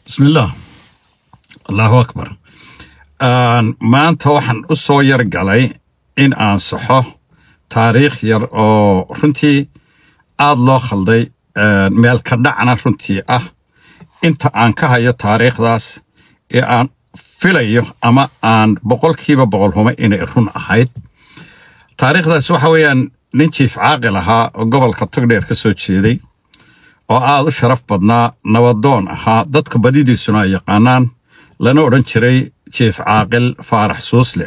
bismillaah allahu akbar maanta waxaan u soo yar galay in aan saxo taariikh yar oo runtii aada loo khalday meel ka dhacna runtii ah inta aan ka hayo taariikhdaas ee aan filayo ama aan boqolkiiba boqol humo inay run ahayd taariikhdaas waxa weeyaan nin jiif caaqil ahaa oo gobolka togdheer ka soo jeeday oo aada u sharaf badnaa nabadoon ahaa dadka badidiisuna ay yaqaanaan lana odhan jiray jiif caaqil faarax suusle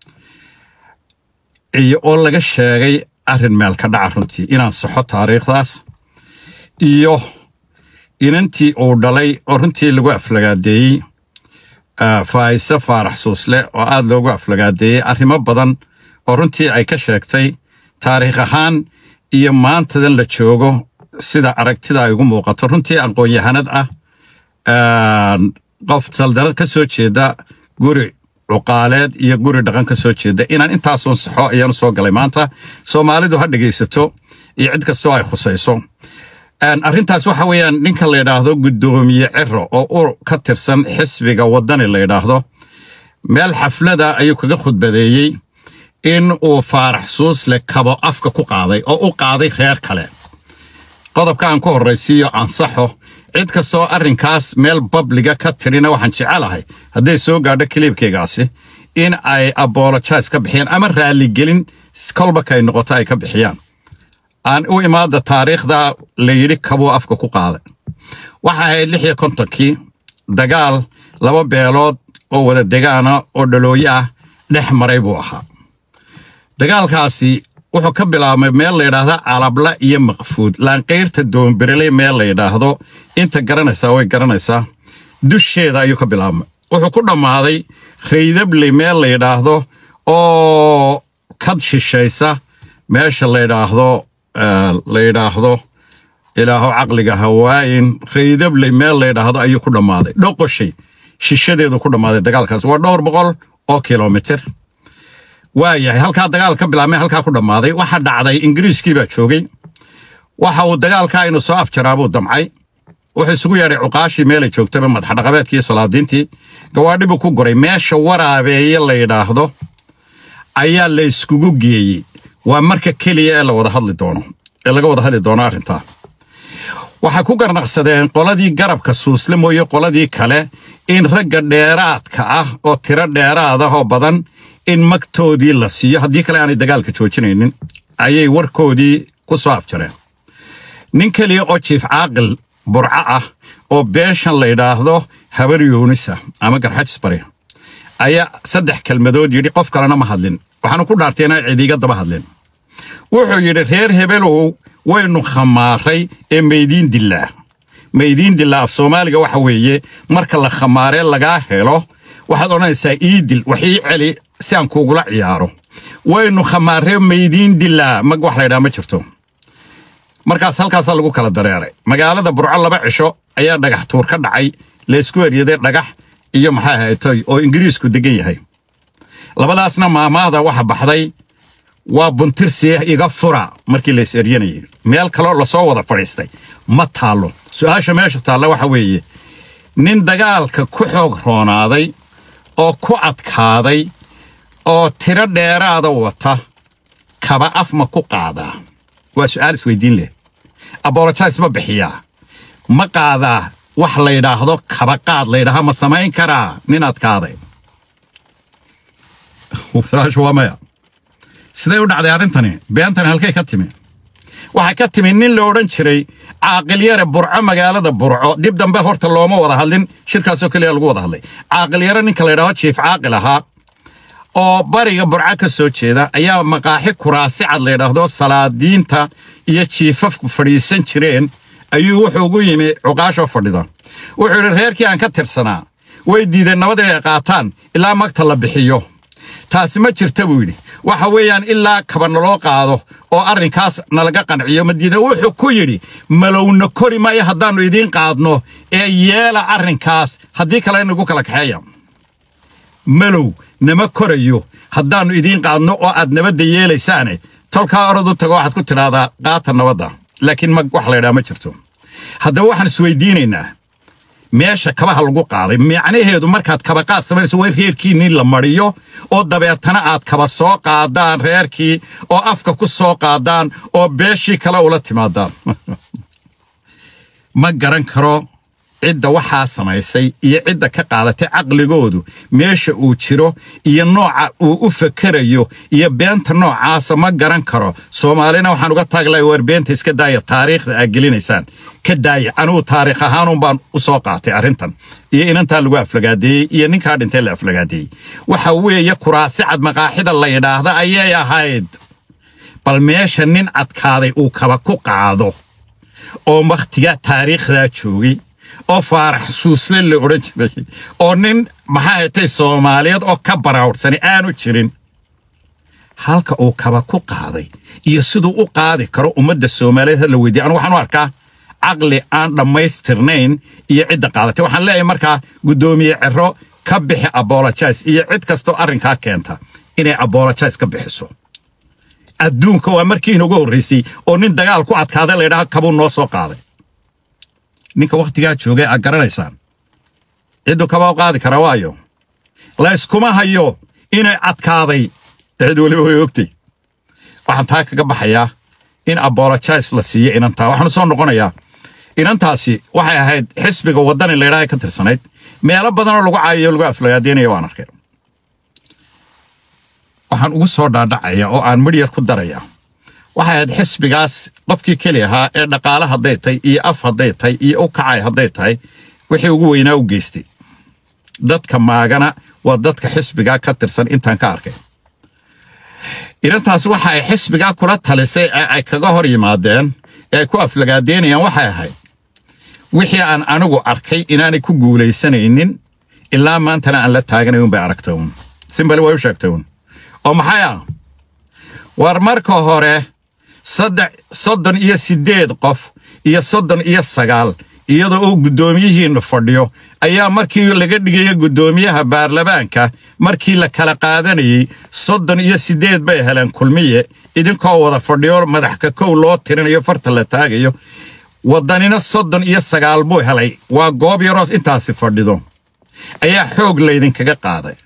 iyo oo laga sheegay arrin meel ka dhaca runtii inaan saxo taariikhdaas iyo inantii uu dhalay oo runtii lagu aflagaadeeyey faayise faarax suusle oo aada loogu aflagaadeeyey arrimo badan oo runtii ay ka sheegtay taariikh ahaan iyo maantadan la joogo sida aragtida ay ugu muuqato runtii aqoon-yahanad ah qof saldanad ka soo jeeda guri cuqaaleed iyo guri dhaqan ka soo jeeda inaan intaasun saxo ayaanu soo galay maanta soomaalidu ha dhegaysato iyo cid kastoo ay khusayso arrintaas waxa weeyaan ninka la yidhaahdo guddoomiye ciro oo ur ka tirsan xisbiga waddani la yidhaahdo meel xaflada ayuu kaga khudbadeeyey in uu faarax suusle kabo afka ku qaaday oo u qaaday reer kale qodobka aan ku horraysiiyo ansaxo cid kastoo arrinkaas meel babliga ka tidhina waxaan jecelahay hadday soo gaadho kiliibkaygaasi in ay abolojais ka bixiyaan ama raalligelin kolbakay noqoto ay ka bixiyaan aan u imaada taariikhda la yidhi kabuu afka ku qaaday waxa ahayd lix iyo kontonkii dagaal laba beelood oo wada degaana oo dhalooyo ah dhex maray buu ahaa dagaalkaasi wuxuu ka bilaabmay meel layidhaahda calabla iyo maqfuud laanqayrta doonberele meel layidhaahdo inta garanaysaa way garanaysaa dusheeda ayuu ka bilaabmay wuxuu ku dhammaaday raydable meel layidhaahdo oo kad shishaysa meesha layidhaahdo layidhaahdo ilaaho caqliga hawaayin raydable meel layidhaahdo ayuu ku dhammaaday dhoqoshay shishadeedu ku dhammaaday dagaalkaas waa dhowr boqol oo kilomitir waayahay halkaa dagaal ka bilaabmay halkaa ku dhammaaday waxa dhacday ingiriiskii baa joogay waxa uu dagaalkaa inuu soo afjaraabuu damcay wuxuu isugu yeedhay cuqaashii meelay joogtaba madaxdhaqabeedkii salaadiintii gawaadhi buu ku guray meesha waraabeeye la yidhaahdo ayaa la iskugu geeyey waa marka keliya ee la wada hadli doono ee laga wada hadli doono arrintaa waxay ku garnaqsadeen qoladii garabka suusle mooye qoladii kale in ragga dheeraadka ah oo tiro dheeraad ah oo badan in magtoodii la siiyo haddii kale aanay dagaalka joojinaynin ayay warkoodii ku soo afjareen nin keliya oo jiif caaqil burco ah oo beeshan la yidhaahdo habar yuunisa ama garxajis bari ayaa saddex kelmadood yidhi qof kalena ma hadlin waxaanu ku dhaartay inaan cidiiga daba hadlin wuxuu yidhi reer hebelow waynu khamaaray ee maydiin dilaa maydiin dilaa af soomaaliga waxa weeye marka la khamaaree lagaa helo waxaad odhanaysaa ii dil wax ii celi si aan kuugula ciyaaro waynu khamaaree maydiin dilaa mag wax laydhaha ma jirto markaas halkaasaa lagu kala dareeray magaalada burco laba cisho ayaa dhagax tuur ka dhacay laysku eryaday dhagax iyo maxaa haytoy oo ingiriisku degan yahay labadaasna maamaahda waxa baxday waa buntirsiya iga fura markii lays eryanayay meel kaloo lasoo wada fadhiistay ma taallo su-aasha meesha taalla waxa weeye nin dagaalka ku xoog roonaaday oo ku adkaaday oo tiro dheeraada wata kaba af ma ku qaadaa waa su'aal isweydiin leh abolojais ma bixiyaa ma qaadaa wax laydhaahdo kaba qaad laydhaha ma samayn karaa nin adkaaday su-aashu waa maya siday u dhacday arrintani beentani halkay ka timi waxay ka timi nin la odhan jiray caaqilyare burco magaalada burco dib dambe horta looma wada hadlin shirkaasoo keliya lagu wada hadlay caaqilyare ninka la ydhaho jiif caaqil ahaa oo bariga burco ka soo jeeda ayaa maqaaxi kuraasi cad layidhaahdo salaadiinta iyo jiifafku fadhiisan jireen ayuu wuxuu ugu yimi cuqaashoo fadhida wuxuu yidhi reerkii aan ka tirsanaa way diideen nabad inay qaataan ilaa magta la bixiyo taasi ma jirta buu yidhi waxa weeyaan ilaa kaba naloo qaado oo arrinkaas nalaga qanciyo madiina wuxuu ku yidhi malowna kori maayo haddaannu idiin qaadno ee yeela arrinkaas haddii kale inagu kala kaxeeya malow nama korayo haddaannu idiin qaadno oo aad nabadda yeelaysaane tolkaa orad u tago waxaad ku tidhaahdaa qaata nabadda laakiin mag wax laydhaha ma jirto haddaba waxaan isweydiinaynaa meesha kabaha lagu qaaday macnaheedu markaad kabaqaad samaynayso waa in reerkiinii la mariyo oo dabeetana aad kaba soo qaadaan reerkii oo afka ku soo qaadaan oo beeshii kale ula timaadaan ma garan karo cidda waxaa samaysay iyo cidda ka qaadatay caqligoodu meesha uu jiro iyo nooca uu u fakerayo iyo beenta noocaasa ma garan karo soomaalina waxaan uga taaglay war beenta iska daaya taariikhda aad gelinaysaan ka daaya anigu taariikh ahaanun baan u soo qaatay arrintan iyo inantaa lagu aflagaadeeyey iyo ninkaa dhintay la aflagaadeeyey waxa weeye kuraasi cad maqaaxida la yidhaahda ayay ahayd bal meesha nin adkaaday uu kaba ku qaado oo wakhtigaa taariikhdaa joogay oo faarax suusle la odhan jiray oo nin maxaa hatay soomaaliyeed oo ka baraawdhsani aanu jirin halka uu kaba ku qaaday iyo siduu u qaadi karo ummadda soomaaliyeed ha la weydiiya anu waxaan u arkaa caqli aan dhammaystirnayn iyo cidda qaadatay waxaan leeyahay markaa guddoomiye cero ka bixi abolojais iyo cid kastoo arrinkaa keenta inay abolojais ka bixiso adduunka waa markii inugu horraysay oo nin dagaal ku adkaaday laydhaha kabuu noo soo qaaday ninka wakhtigaa joogay aad garanaysaan cidduu kabaa u qaadi karaa waayo layskuma hayo inay adkaaday cid weliba way ogtay waxaan taa kaga baxayaa in abolojais la siiyo inantaa waxaanu soo noqonayaa inantaasi waxay ahayd xisbiga waddani laydhaha ka tirsanayd meelo badanoo lagu caayayo lagu aflagaadeynaya waan arkay waxaan ugu soo dhaadhacaya oo aan midhyar ku daraya waxay ahayd xisbigaas qofkii keli ahaa ee dhaqaale hadday tahay iyo af hadday tahay iyo u kacay hadday tahay wixii ugu weynaa u geystay dadka maagana waa dadka xisbigaa ka tirsan intaan ka arkay inantaas waxa ay xisbigaa kula talisay ee ay kaga hor yimaadeen ee ay ku aflagaadeynayaan waxay ahayd wixii aan anigu arkay inaanay ku guulaysanaynin ilaa maantana aan la taaganay unbay aragtay uun simbali way u sheegtay uun oo maxay ah war marka hore saddex soddon iyo siddeed qof iyo soddon iyo sagaal iyadoo uu guddoomiyihiinna fadhiyo ayaa markii laga dhigaya guddoomiyaha baarlamaanka markii la kala qaadanayey soddon iyo siddeed bay heleen kulmiye idinkoo wada fadhiyo madaxka kow loo tirinayo farta la taagayo waddanina soddon iyo sagaal buu helay waa goob yaroos intaasi fadhido ayaa xoog laydinkaga qaaday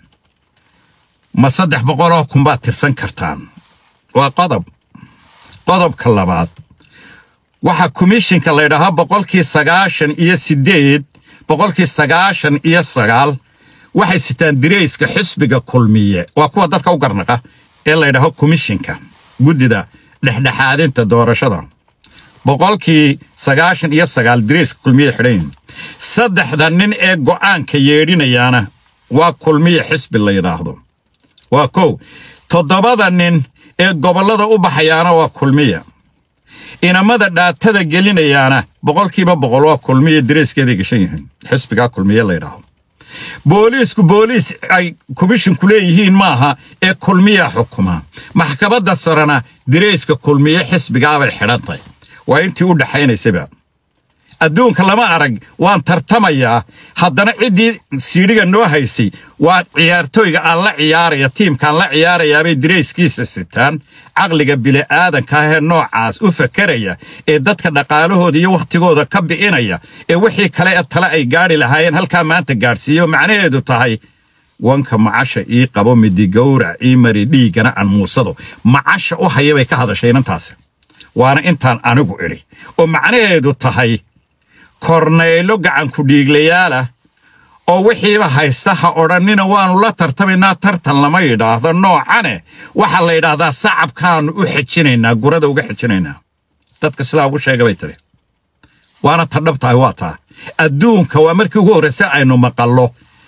ma saddex boqoloo kunbaad tirsan kartaan waa qodob qodobka labaad waxaa komishinka laydhahaa boqolkii sagaashan iyo siddeed boqolkii sagaashan iyo sagaal waxay sitaan dirayska xisbiga kulmiye waa kuwa dadka u garnaqa ee laydhaho komishinka guddida dhexdhexaadinta doorashada boqolkii sagaashan iyo sagaal dirayska kulmiye xidhan saddexda nin ee go'aanka yeedhinayaana waa kulmiye xisbi la yidhaahdo waa kow toddobada nin ee gobollada u baxayaana waa kulmiya inamada dhaatada gelinayaana boqolkiiba boqol waa kulmiya dareeskeeday gashan yihiin xisbigaa kulmiye laydhaaho booliisku booliis ay komishinku leeyihiin maaha ee kulmiya xukuma maxkamadda sarena direyska kulmiye xisbigaabay xidhantahy waa intii u dhaxaynaysaba adduunka lama arag waan tartamayaa haddana ciddii siidhiga noo haysay waa ciyaartooyga aan la ciyaaraya tiimkaan la ciyaarayaabay dirayskiisa sitaan caqliga bili'aadanka ahee noocaas u fakeraya ee dadka dhaqaalahooda iyo wakhtigooda ka bi'inaya ee wixii kale ee tale ay gaadhi lahaayeen halkaa maanta gaadhsiiyo macnaheedu tahay wanka macasha ii qabo midigowrac ii mari dhiiggana aan muusado macasha u haya bay ka hadashay inantaasi waana intaan anigu idhi oo macnaheedu tahay kornaylo gacanku dhiiglayaalah oo wixiiba haysta ha odhannina waannu la tartamaynaa tartan lama yidhaahdo noocane waxaa la yidhaahdaa sacabkaannu u xejinaynaa gurada uga xejinaynaa dadka sidaa ugu sheega bay tidhi waana ta dhabtahay waa taa adduunka waa markii ugu horraysa aynu maqallo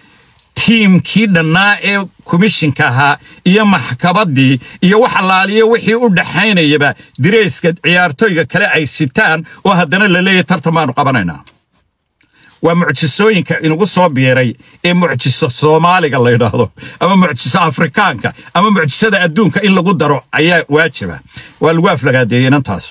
tiimkii dhannaa ee komishinka ahaa iyo maxkamaddii iyo wax allaaliyo wixii u dhaxaynayaba dirayska ciyaartooyga kale ay sitaan oo haddana la leeyahy tartan baannu qabanaynaa waa mucjisooyinka inugu soo biiray ee mucjiso soomaaliga la yidhaahdo ama mucjiso afrikaanka ama mucjisada adduunka in lagu daro ayaa waajiba waa lagu aflagaadeeyey inantaas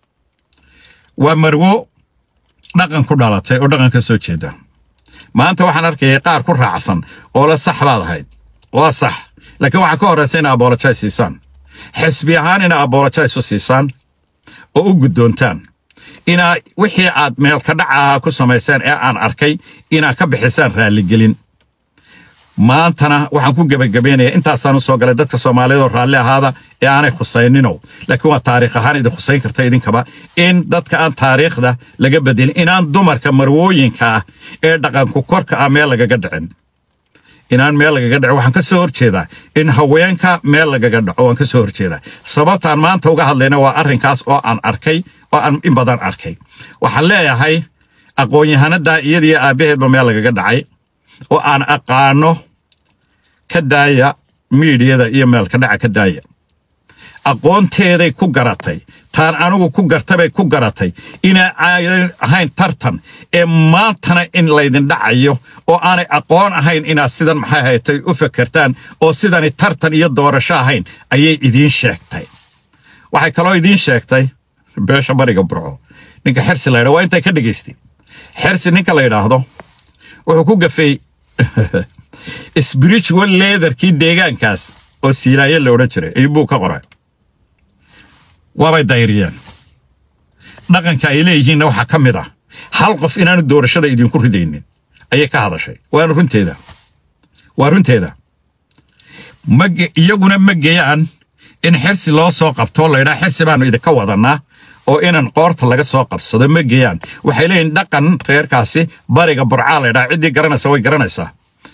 waa marwo dhaqan ku dhalatay oo dhaqan ka soo jeeda maanta waxaan arkayay qaar ku raacsan oo la sax baad ahayd waa sax laakiin waxaa ka horraysa ina abolojais siisaan xisbi ahaan ina abolojais u siisaan oo u guddoontaan inaa wixii aad meelka dhacaha ku samayseen ee aan arkay inaad ka bixisaan raalligelin maantana waxaan ku gebagabeynayaa intaasaan u soo galay dadka soomaaliyeed oo raalli ahaada ee aanay khusaynino laakiin waa taariikh ahaan idin khusayn karta idinkaba in dadka aan taariikhda laga bedelin inaan dumarka marwooyinka ah ee dhaqanku korka ah meel lagaga dhicin inaan meel lagaga dhaco waxaan ka soo horjeedaa in haweenka meel lagaga dhaco waan ka soo horjeedaa sababtaan maanta uga hadlayna waa arrinkaas oo aan arkay oo aan in badan arkay waxaan leeyahay aqoon-yahanada iyadiyo aabbaheedba meel lagaga dhacay oo aan aqaano ka daaya miidiyada iyo meelka dhaca ka daaya aqoonteeday ku garatay taan anigu ku gartabay ku garatay inaa aadan ahayn tartan ee maantana in laydin dhacayo oo aanay aqoon ahayn inaad sidan maxay haytay u fakertaan oo sidani tartan iyo doorasho ahayn ayay idiin sheegtay waxay kaloo idiin sheegtay beesha bariga burco ninka xersi la ydha waa intay ka dhegaystay xersi ninka la yidhaahdo wuxuu ku gafay spiritual leaderkii deegaankaas oo siilaaye la odhan jiray ayuu buu ka qoray waabay dayriyeen dhaqanka ay leeyihiinna waxaa ka mid ah hal qof inaanu doorashada idinku ridaynin ayay ka hadashay waana runteeda waa runteeda iyaguna ma geeyaan in xirsi loo soo qabto laydhaa xirsi baanu idinka wadannaa oo inan qoorta laga soo qabsado ma geeyaan waxay leeyihin dhaqan reerkaasi bariga burcaa laydhaa ciddii garanaysa way garanaysaa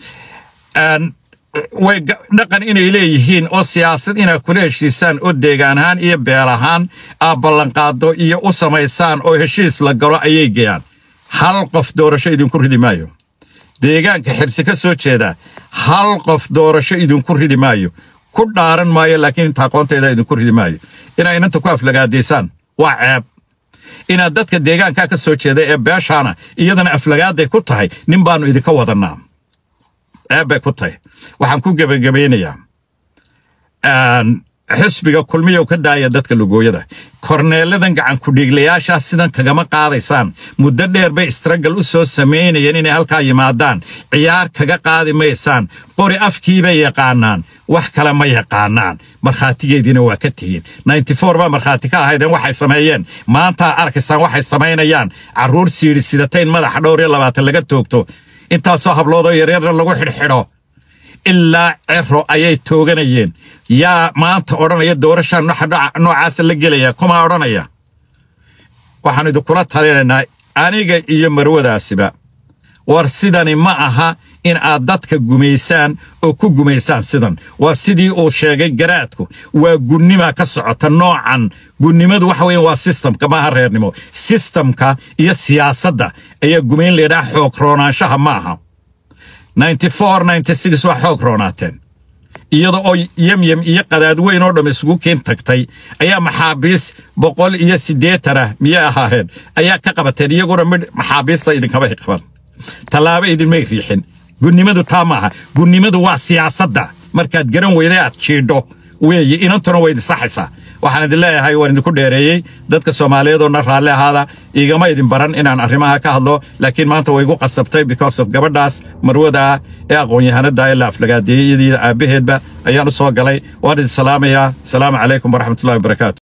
way dhaqan inay leeyihiin oo siyaasad inaad kula heshiisaan oo deegaan ahaan iyo beel ahaan aad ballanqaado iyo u samaysaan oo heshiis la galo ayay geeyaan hal qof doorasho idinku ridi maayo deegaanka xirsi ka soo jeedaa hal qof doorasho idinku ridi maayo ku dhaaran maayo laakiin inta aqoonteeda idinku ridi maayo inaa inanta ku aflagaadaysaan waa ceeb inaad dadka deegaankaa ka soo jeeda ee beeshaana iyadana aflagaaday ku tahay nin baannu idinka wadannaa ceeb bay ku tahay waxaan ku gebagabaynayaa xisbiga kulmiyow ka daaya dadka lugooyada korneeladan gacan kudhiiglayaashaa sidan kagama qaadaysaan muddo dheer bay istragal u soo samaynayeen inay halkaa yimaadaan ciyaar kaga qaadi maysaan qori afkiibay yaqaanaan wax kale ma yaqaanaan markhaatigeediina waa ka tihiin baa markhaati ka ahaydeen waxay sameeyeen maantaa arkaysaan waxay samaynayaan carruur siidhi sidatayn madaxa dhowr iyo labaatan laga toogto intaasoo habloodoo yaryarna lagu xidhxidho ilaa cero ayay tooganayeen yaa maanta odhanaya doorashaa noocaasa la gelaya kumaa odhanaya waxaan idinkula talinaynaa aniga iyo marwadaasiba war sidani ma aha in aad dadka gumaysaan oo ku gumaysaan sidan waa sidii uu sheegay garaadku waa gunnima ka socota noocan gunnimadu waxa weyan waa sistamka maaha reernimo sistamka iyo siyaasadda ayaa gumayn laydhaha xoog roonaanshaha ma aha waa xoog roonaateen iyada oo yemyem iyo qadaad weyn oo dhamm isugu keen tagtay ayaa maxaabiis boqol iyo siddeetan ah miyay ahaaheen ayaa ka qabateen iyaguna midh maxaabiista idinkabay qaban tallaabo idinmay riixin gunnimadu taa maaha gunnimadu waa siyaasadda markaad garan weyday aad jiidho weeye inantuna way idisaxaysaa waxaan idin leeyahay waan idinku dheereeyey dadka soomaaliyeedoo raalli ahaada igama idin baran inaan arrimaha ka hadlo laakiin maanta way igu qasabtay because of gabadhaas marwadaa ee aqoon-yahanada ee la aflagaadeeyey iyadiida aabbaheedba ayaan u soo galay waan idin salaamayaa asalaamu calaykum waraxmatullahi wabarakaatu